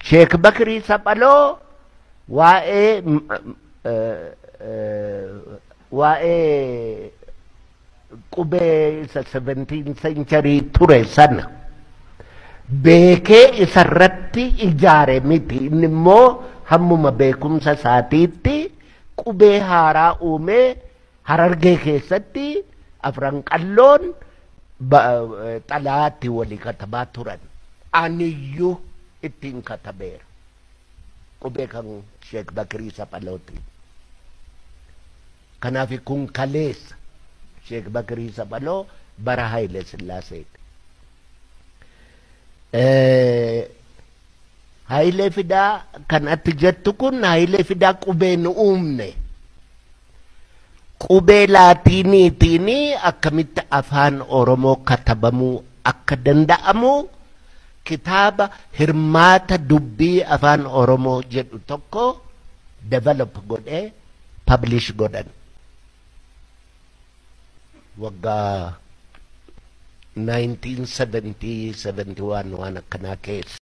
Sheek Bakirii Saphaloo waa'ee m- eh, eh, waa'ee qubee isa 17 century ture sana beekee isarratti ijaare miti inni immoo hammuma beekumsa isaatiitti qubee haaraa uumee harargee keessatti afran qalloon ba- eh, xalaatti walii katabaa turan aniyyuu ittiin katabeera qubee kan sheek bakirii saphalootiin kanaaf kun kaleessa sheek bakirii saphaloo bara haile sillaaseeti Eh, Hayilee fidaa kan ati jettu kun hayilee fidaa qubee nu uumne. Qubee laatiiniitiin akkamitti afaan Oromoo katabamuu akka danda'amu kitaaba hirmaata dubbii afaan Oromoo jedhu tokko develop godhee publish godhan. Waggaa 1970-71 waan akkanaa keessa.